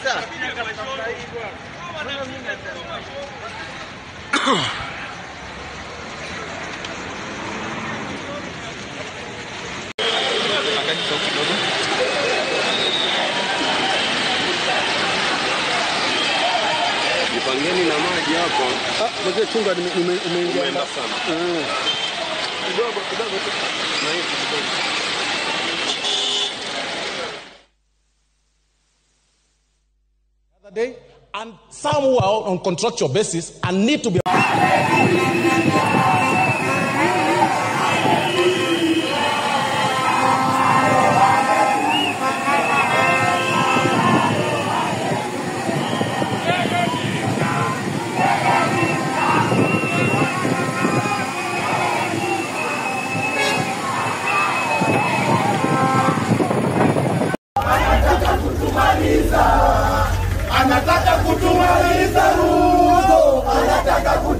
Sasa Jipangeni na maji hapo. Ah, mzee chunga nime- nime- umeingia. Umeenda sana. Ah. Kidogo kidogo tu. Na hivi kidogo. other day, and some who are on contractual basis and need to be. anataka kutumaliza Ruto, anataka kutumaliza